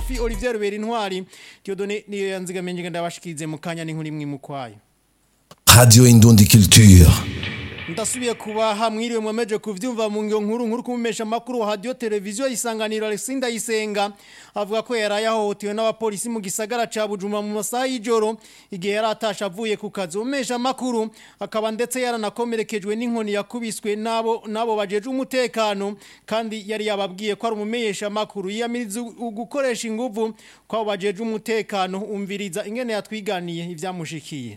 kofi Olivier Rubera intwari Dieudonné niyo yanzigamenye ndabashikize mu kanya n'inkuru imwe mu kwayo Radio Indundi Culture. ndasubiye kuba hamwiriwe mwameje kuvyumva mu ngyo nkuru nkuru kumesha makuru wa radio televiziyo isanganiro Alexinda Isenga avuga ko yaraye ahohotewe n'abapolisi mu gisagara ca Bujumbura mu masaha y'ijoro igihe yaratasha avuye ku kazi umesha makuru akaba ndetse yaranakomerekejwe n'inkoni yakubiswe nabo nabo bajeje umutekano kandi yari yababwiye ko ari umumesha makuru yiyamiriza gukoresha inguvu kwabo bajeje umutekano umviriza ingene yatwiganiye ivyamushikiye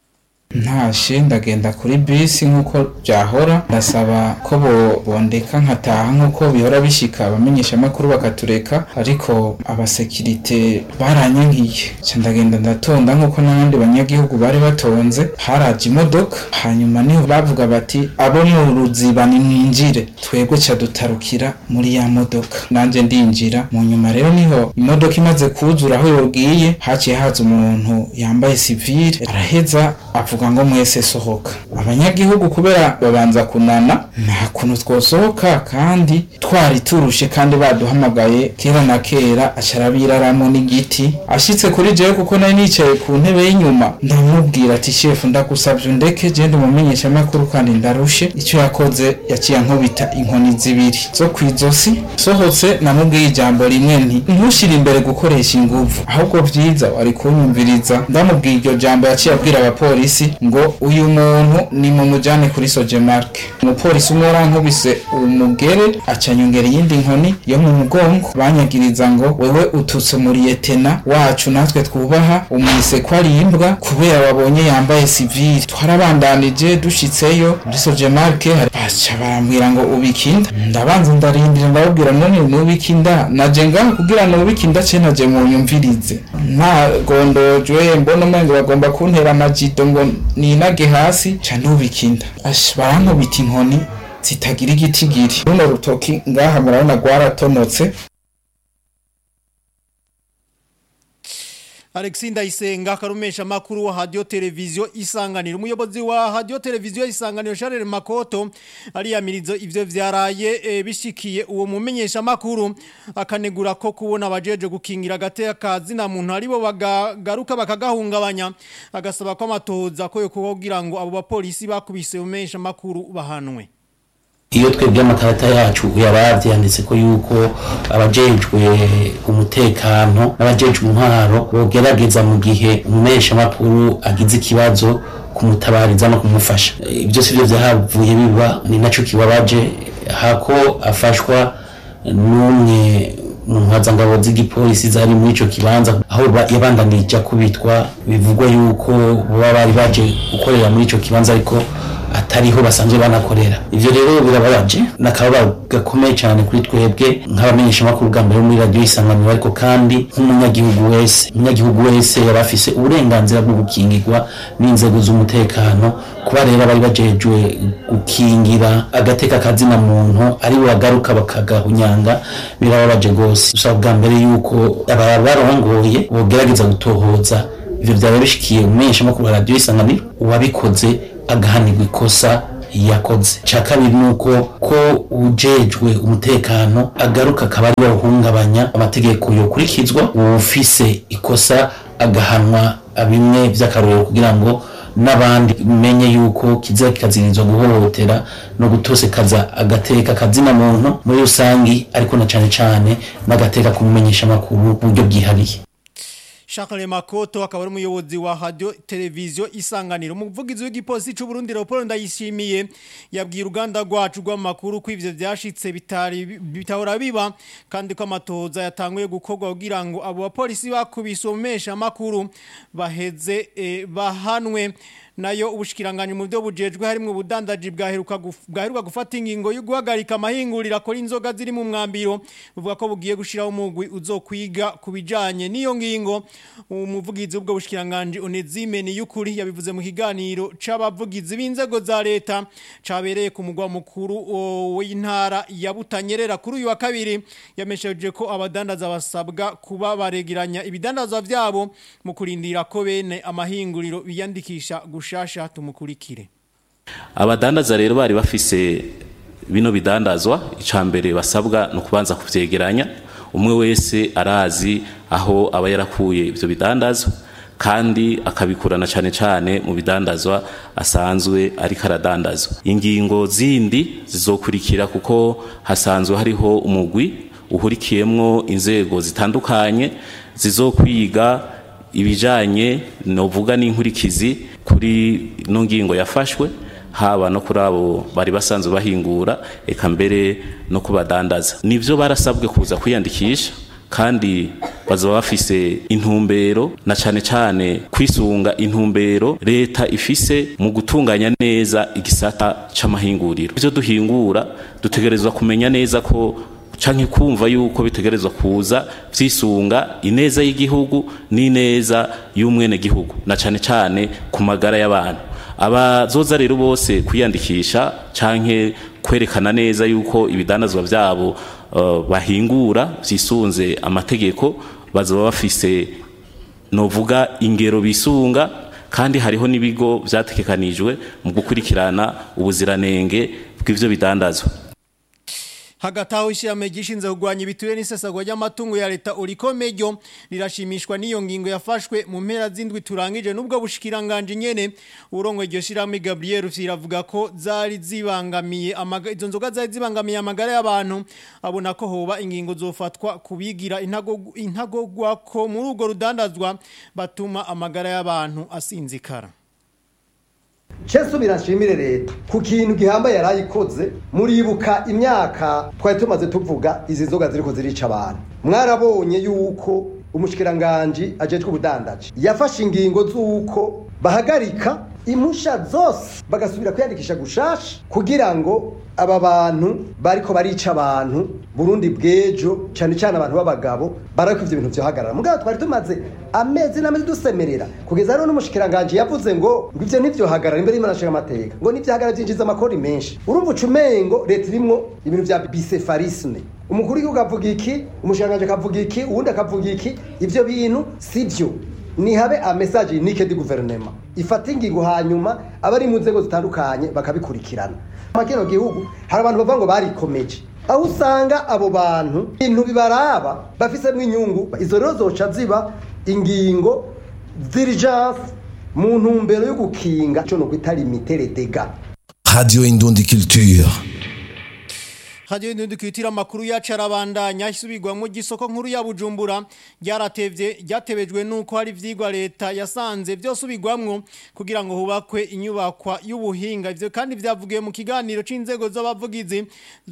ntashe ndagenda kuri bisi nk'uko byahora ndasaba ko bondeka nkataha nk'uko bihora bishika abamenyeshamakuru bakatureka ariko abasekirite baranyankiye nca ndagenda ndatonda nk'uko n'abandi banyagihugu bari batonze haraje imodoka hanyuma niho bavuga bati abo mu ruziba nimwinjire twebwe ca dutarukira muri ya modoka nanje ndinjira mu nyuma rero niho imodoka imaze kuzura aho yogiye haciye haza umuntu yambaye sivile araheza avuga ngo mwese sohoka abanyagihugu kubera babanza kunana nta kuntu twosohoka kandi twari turushe kandi baduhamagaye kera na kera acarabiraramo n'igiti ashitse kuri jewe kuko nari nicaye ku ntebe y'inyuma ndamubwira ati shefu ndagusavye undeke genda umumenyesha makuru kandi ndarushe icyo yakoze yaciye ankubita inkoni zibiri zo kwizosi sohotse namubwiye ijambo rimwe nti ntushire imbere gukoresha inguvu ahubwo vyiza wari kunyumviriza ndamubwiye iryo jambo yaciye abwira abapolisi ngo uyu muntu ni mu mujyane kuri sojemarke umupolisi umwe yarankubise umugere acanyongera iyindi nkoni yo mu mugongo banyagiriza ngo wewe ututse umuriyetena wacu natwe twubaha umwise ko ari imbwa kubera babonye yambaye sivili twarabandanije dushitseyo muri sojemarke baca barambwira ngo ubikinda ndabanza ndarindira ndababwira none nubikinda naje ngaho kugira nubikinda ce naje munyumvirize ntagondojwe mbona umengo bagomba kuntera amajido ngo ninage hasi ca nubikinda ash barankubita inkoni zitagira igitigiri runo rutoki ngaha murabona rwaratonotse Alexinda Isenga karumesha makuru wa radio televiziyo isanganiro umuyobozi wa radio televiziyo isanganiro Charles Makoto ariyamirizo ivyo vyaraye e, bishikiye uwo mumenyesha makuru akanegura ko kubona abajeje gukingira gateka kazi na muntu aribo bagagaruka bakagahungabanya agasaba ko amatoza ko yo kugira ngo abo bapolisi bakubise umenyesha makuru bahanwe iyo twebwe amakarata yacu yabaravye yanditse ko yuko abajejwe umutekano n'abajejwe intwaro bogerageza mu gihe umumesha makuru agize ikibazo kumutabariza no kumufasha ibyo sivyo vyahavuye biba ni naco kibabaje hako afashwa n'umwe mu ntwazangabo z'igipolisi zari muri ico kibanza aho yabandanije kubitwa bivugwa yuko baba bari baje gukorera muri ico kibanza ariko atariho basanzwe banakorera ivyo rero birababaje nakaba gakomeye cyane kuri twebwe nk'abamenyesha makuru bwa mbere muri radio isanganiro ariko kandi nk'umunyagihugu wese umunyagihugu wese yaba afise uburenganzira bwo gukingirwa n'inzego z'umutekano kuba rero bari bajejwe gukingira agateka kazina muntu ari bagaruka bakagahunyanga birababaje gose dusaba bwa mbere yuko aba barongoye bogerageza gutohoza ivyo vyaba bishikiye umumenyesha makuru wa radio isanganiro uwabikoze agahanirwa ikosa yakoze cya kabiri ni uko ko ujejwe umutekano agaruka akaba ari wahungabanya amategeko yokurikizwa ufise ikosa agahanwa bimwe by'akarorero kugira ngo n'abandi menye yuko kiza kikazirizwa guhohotera no gutosekaza agateka kazina muntu muri rusangi ariko na cyane cyane n'agateka kumumenyesha amakuru buryo bwihariye Charles Makoto akaba ari umuyobozi wa radio televiziyo isanganiro umuvugizi w'igipolisi cy'u Burundi Leopold Ndayishimiye yabwiye uruganda rwacu rw'amakuru ko ivyo vyashitse bitari bitahora biba kandi ko amatoza yatanguye gukorwa kugira ngo abo bapolisi bakubise umesha makuru baheze eh, bahanwe nayo ubushikiranganje mu byo bujejwe harimo ubudandaji bwaheruka bwaheruka gufata ingingo yo guhagarika amahingurira akora inzoga ziri mu mwambiro buvuga ko bugiye gushiraho umugwi uzokwiga kubijanye n'iyo ngingo umuvugizi w'ubwo bushikiranganje Onezime ni yukuri yabivuze mu kiganiro c'abavugizi b'inzego za leta cabereye ku mugwa mukuru w'intara ya Butanyerera kuri uyu wa kabiri yamesheje ko abadandaza basabwa kuba baregeranya ibidandazwa vyabo mu kurindira ko bene amahinguriro biyandikisha gushasha tumukurikire abadandaza rero bari bafise bino bidandazwa icambere basabwa no kubanza kuvyegeranya umwe wese arazi aho aba yarakuye ivyo bidandazwa kandi akabikurana cyane cyane mu bidandazwa asanzwe ariko aradandazwa ingingo zindi zizokurikira kuko hasanzwe hariho umugwi uhurikiyemwo inzego zitandukanye zizokwiga ibijanye novuga n'inkurikizi kuri no ngingo yafashwe haba no kuri abo bari basanzwe bahingura eka mbere no kubadandaza nivyo barasabwe kuza kwiyandikisha kandi bazaba bafise intumbero na cane cane kwisunga intumbero leta ifise mu gutunganya neza igisata c'amahinguriro ivyo duhingura dutegerezwa kumenya neza ko canke kumva yuko bitegerezwa kuza vyisunga ineza y'igihugu n'ineza y'umwene gihugu na cane cane ku magara y'abantu abazoza rero bose kwiyandikisha canke kwerekana neza yuko ibidandazwa vyabo uh, bahingura vyisunze amategeko bazoba bafise novuga ingero bisunga kandi hariho n'ibigo vyategekanijwe mu gukurikirana ubuziranenge bw'ivyo bidandazwa hagati aho ishyirahamwe gishinzwe kurwanya ibiturire n'isesagwa ry'amatungo ya leta urikomejo rirashimishwa n'iyo ngingo yafashwe mu mpera z'indwi turangije n'ubwo bushikiranganje nyene urongo iryo shyirahamwe Gabriel Rufyiravuga ko zari zibangamiye izo nzoga zari zibangamiye amagara y'abantu abona ko hoba ingingo zofatwa kubigira intago intagogwa ko muri urwo rudandazwa batuma amagara y'abantu asinzikara Chesu birashimire leta ku kintu gihambaye yarayikoze muribuka imyaka twari tumaze tuvuga izi nzoga ziriko zirica abantu mwarabonye yuko umushikiranganje ajejwe ubudandaji yafashe ingingo z'uko bahagarika impusha zose bagasubira kwiyandikisha gushasha kugira ngo aba bantu bariko barica abantu Burundi bwejo cyane cyane abantu b'abagabo barako ivyo bintu vyohagarara mugabo twari tumaze amezi n'amezi dusemerera kugeza rero n'umushikiranganje yavuze ngo ngo ivyo ntivyohagarara imbere y'Imana nshinga amateka ngo nivyohagarara vyinjiza amakori menshi urumva ucumengo leta irimwo ibintu vya bicephalisme umukuru w'igihugu avuga iki umushikiranganje akavuga iki uwundi akavuga iki ivyo bintu sivyo nihabe a message unique du gouvernement ifata ingingo hanyuma abari mu nzego zitandukanye bakabikurikirana makino gihugu hari abantu bavuga ngo barikomeje aho usanga abo bantu ibintu bibaraba bafisemo inyungu izo rero zoca ziba ingingo z'irigence mu ntumbero yo gukinga cyo no kwita limitere dega Radio Indundi Culture. Radio Indundi Culture amakuru yacu arabandanya isubirwamo gisoko nkuru ya Bujumbura ryaratevye ryatebejwe nuko hari vyigwa leta yasanze byose ubigwamwo kugira ngo hubakwe inyubakwa y'ubuhinga ivyo kandi vyavugiye mu kiganiro c'inzego z'abavugizi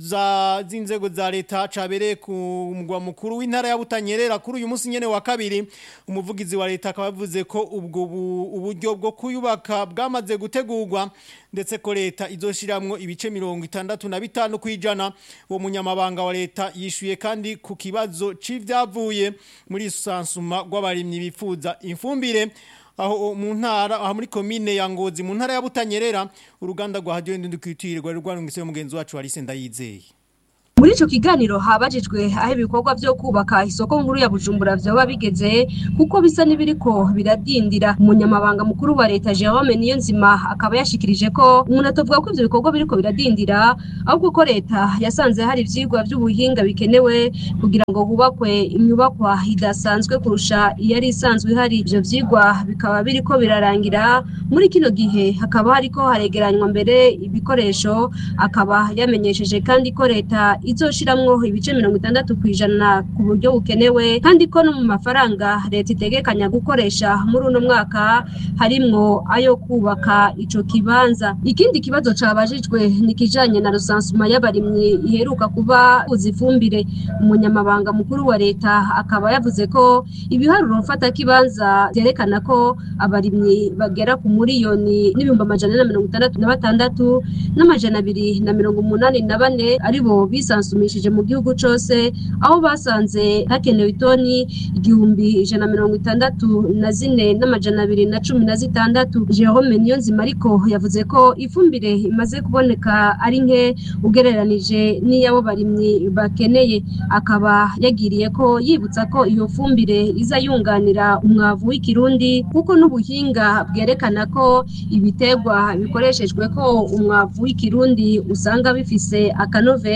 za zinzego za leta cabereye ku mugwa mukuru w'intara ya Butanyerera kuri uyu munsi nyene wa kabiri umuvugizi wa leta akaba yavuze ko ubwo uburyo bwo kuyubaka bwamaze gutegurwa ndetse ko leta izoshiramwo ibice mirongo itandatu na bitanu kwijana uwo munyamabanga wa leta yishuye kandi ku kibazo c'ivyavuye muri sansuma rw'abarimyi bifuza imfumbire aho mu ntara aho muri komine ya Ngozi mu ntara ya Butanyerera uruganda rwa Radio Ndundukitire rwari rwarungitse mugenzi wacu Alice Ndayizeye muri ico kiganiro habajijwe aho ibikorwa vyo kubaka isoko nkuru ya Bujumbura vyoba bigeze kuko bisa n'ibiriko biradindira umunyamabanga mukuru wa leta Jerome Niyonzima akaba yashikirije ko umuntu atovuga ko ivyo bikorwa biriko biradindira ahubwo ko leta yasanze hari ivyigwa vy'ubuhinga bikenewe kugira ngo hubakwe inyubakwa idasanzwe kurusha iyari isanzwe ihari ivyo vyigwa bikaba biriko birarangira muri kino gihe hakaba hariko haregeranywa mbere ibikoresho akaba yamenyesheje kandi ko leta izoshiramwo ibice mirongo itandatu ku ijana ku buryo bukenewe kandi ko no mu mafaranga leta itegekanya gukoresha muri uno mwaka harimwo ayo kubaka ico kibanza ikindi kibazo cabajijwe ni kijanye na rusansuma y'abarimyi iheruka kuba uzi ifumbire umunyamabanga mukuru wa leta akaba yavuze ko ibiharuro mfata kibanza vyerekana ko abarimyi bagera ku miliyoni n'ibihumbi amajana na mirongo itandatu na batandatu n'amajana abiri na mirongo umunani na bane aribo bisansumishije mu gihugu cose aho basanze hakenewe itoni igihumbi ijana na mirongo itandatu na zine n'amajana abiri na cumi na zitandatu Jerome Niyonzima ariko yavuze ko ifumbire imaze kuboneka ari nke ugereranije n'iyabo barimyi bakeneye akaba yagiriye ko yibutsa ko iyo fumbire iza yunganira umwavu w'ikirundi kuko n'ubuhinga bwerekana ko ibitegwa bikoreshejwe ko umwavu w'ikirundi usanga bifise akanovera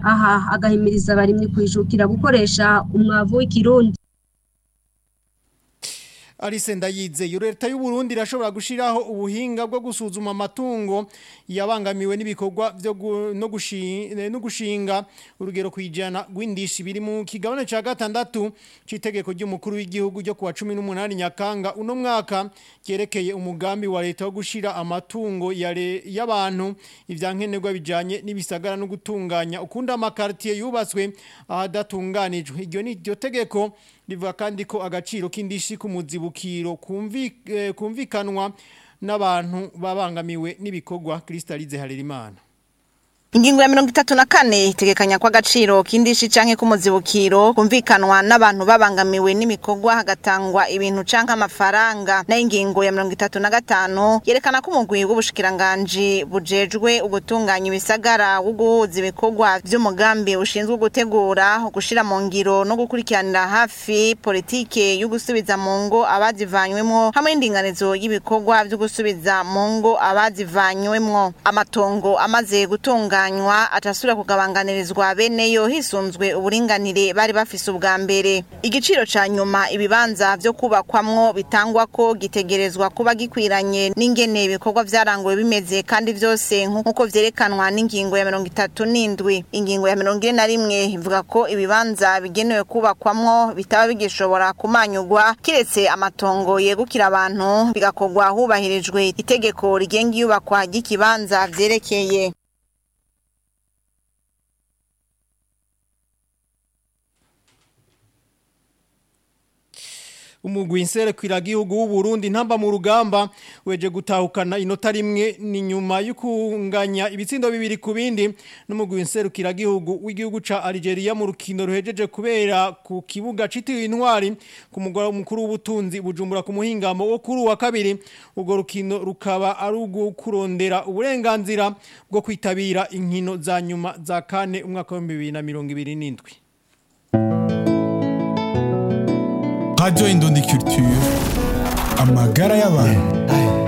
aha agahimiriza abarimyi kwijukira gukoresha umwavu w'ikirundi Alice Ndayizeye leta y'u Burundi irashobora gushiraho ubuhinga bwo gusuzuma amatungo yabangamiwe n'ibikorwa byo gu- no gushinga no gushinga urugero kwijana gwindishi biri mu kigabane ca gatandatu citegeko ry'umukuru w'igihugu ryo kuwa 18 Nyakanga uno mwaka cyerekeye umugambi wa leta wo gushira amatungo yare y'abantu ivyankenerwa bijanye n'ibisagara no gutunganya ukunda amakartier yubatswe ahadatunganijwe iryo ni iryo tegeko rivuga kandi ko agaciro k'indishi k'umuzibukiro kumvi- eh, kumvikanwa n'abantu babangamiwe n'ibikorwa Kristalize Harerimana Ingingo ya mirongo itatu na kane itegekanya ko agaciro k'indishi canke k'umuzibukiro kumvikanwa n'abantu babangamiwe n'imikorwa hagatangwa ibintu canke amafaranga nayo ingingo ya mirongo itatu na gatanu yerekana ko umugwi w'ubushikiranganji bujejwe ugutunganya ibisagara wo guhuza ibikorwa vy'umugambi ushinzwe gutegura gushira mu ngiro no gukurikiranira hafi politike yo gusubiza mu ngo abazivanywemwo hamwe n'indinganizo y'ibikorwa vyo gusubiza mu ngo abazivanywemwo amatongo amaze gutunganywa atasubira kugabanganirizwa beneyo hisunzwe uburinganire bari bafise ubwa mbere igiciro ca nyuma ibibanza vyo kubakwamwo bitangwa ko gitegerezwa kuba gikwiranye n'ingene ibikorwa vyaranguwe bimeze kandi vyose nk'uko vyerekanwa n'ingingo ya mirongo itatu n'indwi ingingo ya mirongo ine na rimwe ivuga ko ibibanza bigenewe kubakwamwo bitaba bigishobora kumanyugwa kiretse amatongo yegukira abantu bigakorwa hubahirijwe itegeko rigenga iyubakwa ry'ikibanza vyerekeye umugwi nserekira gihugu w'u Burundi ntamba mu rugamba weje gutahukana inota rimwe ni nyuma y'ukunganya ibitsindo bibiri ku bindi n'umugwi nserukira gihugu w'igihugu ca Algeria mu rukino ruhejeje kubera ku kibuga citiwe intwari ku mugora mukuru w'ubutunzi bujumbura ku muhingamo wo kuri wa kabiri ubwo rukino rukaba ari ugo kurondera uburenganzira bwo kwitabira inkino za nyuma za kane umwaka wa 2027 Radio Indundi Culture amagara y'abantu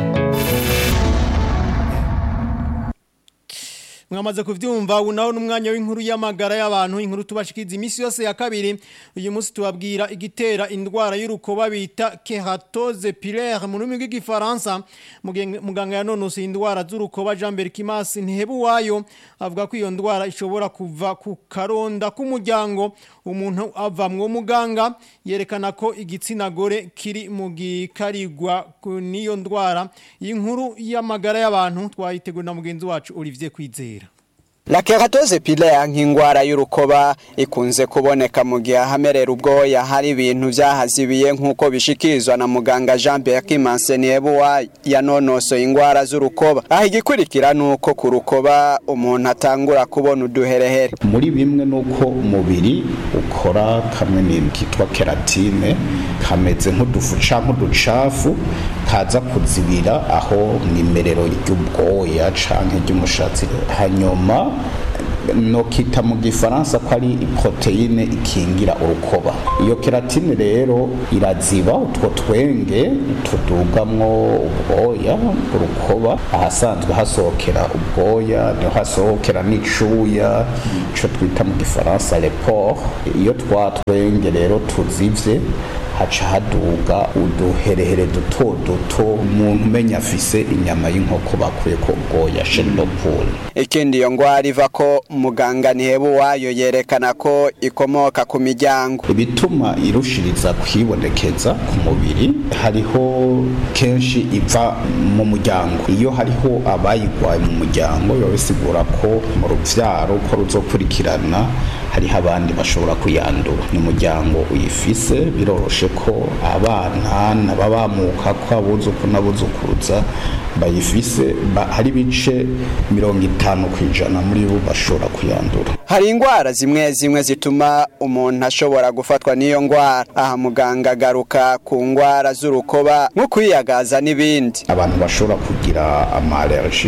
mwamaze kuvyumva ubu naho n'umwanya w'inkuru y'amagara y'abantu inkuru tubashikiza imisi yose ya kabiri uyu munsi tubabwira igitera indwara y'urukoba bita keratose pilaire mu rurimi rw'igifaransa Mugen- muganga yanonosoye indwara z'urukoba Jean Berkimas Ntihebuwayo avuga ko iyo ndwara ishobora kuva ku karonda k'umuryango umuntu avamwo muganga yerekana ko igitsina gore kiri mu gikarigwa ku- n'iyo ndwara iyi nkuru y'amagara y'abantu twayitegura na mugenzi wacu Olivier Kwizera La keratose pilaire nk'ingwara y'urukoba ikunze kuboneka mu gihe ahamerera ubwoya hari ibintu vyahazibiye nk'uko bishikirizwa na muganga Jean Pierre Manseniebuwa yanonosoye ingwara z'urukoba aho igikurikira nuko ku rukoba umuntu atangura kubona uduherehere muri bimwe nuko umubiri ukora kamwe n'ibintu kitwa keratine kameze nk'udufu canke uducafu kaza kuzibira aho mwimerero ry'ubwoya canke ry'umushatsi hanyuma nokita mu gifaransa ko ari proteine ikingira urukoba iyo keratine rero iraziba utwo twenge tudugamwo ubwoya urukoba ahasanzwe hasohokera ubwoya niho hasohokera n'icuya ico twita mu gifaransa report iyo twa twenge rero tuzivye haca haduga uduherehere duto duto umuntu umenya afise inyama y'inkoko bakuye ko ubwoya shelopole ikindi iyo ngwara iva ko muganga Ntihebuwayo yerekana ko ikomoka ku miryango ibituma irushiriza kwibonekeza ku mubiri hariho kenshi iva mu muryango iyo hariho abayigwaye mu muryango biba bisigura ko mu ruvyaro ko ruzokurikirana hariho abandi bashobora kuyandura ni umuryango uyifise biroroshe ko abana n'ababamuka ko abuzuku n'abuzukuruza bayifise ba, hari ibice mirongo itanu ku ijana muri bo bashobora kuyandura hari ingwara zimwe zimwe zituma umuntu ashobora gufatwa n'iyo ngwara aha muganga agaruka ku ngwara z'urukoba nko kwiyagaza n'ibindi abantu bashobora kugira amalerji ku rukoba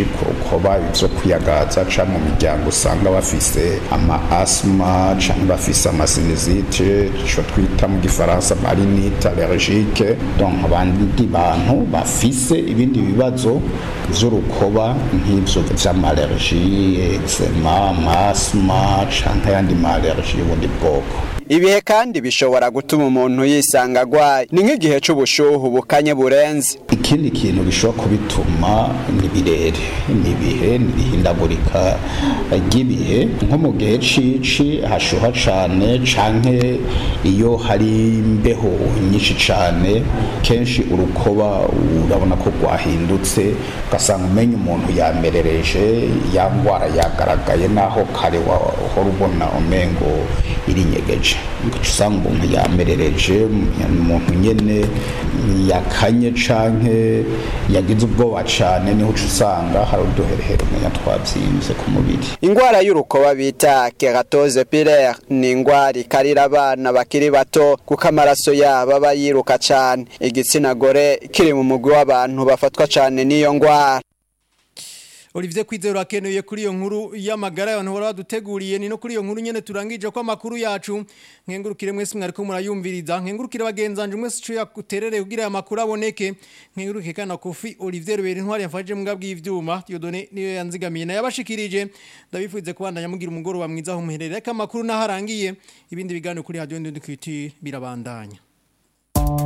hoba ivyo kwiyagaza canke mu miryango usanga bafise ama asma canke bafise amasinizite ico twita mu gifaransa marinite allergique donc abandi bantu bafise ibindi bibazo vy'urukoba nk'ivyo vy'amalergie eczema amasma canke ayandi ma allergie y'ubundi bwoko ibihe kandi bishobora gutuma umuntu yisanga agwaye ni nk'igihe c'ubushuhu bukanye burenze ikindi kintu gishobora kubituma ni birere ni ibihe ni ihindagurika ry'ibihe nko mu gihe cici hashuha cane canke iyo hari imbeho nyinshi cane kenshi urukoba urabona ko rwahindutse ugasanga umenya umuntu yamerereje ya ngwara yagaragaye naho kare wahora ubona umengo irinyegeje ugaca usanga umuntu yamerereje umuntu nyene yakanye canke yagize ubwoba cane niho uca usanga hari uduherehere umenya twavyimbye ku mubiri ingwara y'urukoba bita keratose pilaire ni ingwara ikarira abana bakiri bato kuko amaraso yabo aba yiruka cane igitsina gore kiri mu mugwi w'abantu bafatwa cane n'iyo ngwara Olivier Kwizero akenuye kuri iyo nkuru y'amagara y'abantu bora baduteguriye ni no kuri iyo nkuru nyene turangije ko amakuru yacu nkengurukire mwese mwariko murayumviriza nkengurukire bagenzanje mwese cyo yakuterere kugira amakuru aboneke nkengurukire kana kofi Olivier Ruberi ntwari yafashije mu gabwi ivyuma Dieudonné niyo yanzigamiye na yabashikirije ndabifuze kubandanya mugira umugoro wa mwiza aho muherere reka amakuru naharangiye ibindi biganiro kuri radio Ndundukiti birabandanya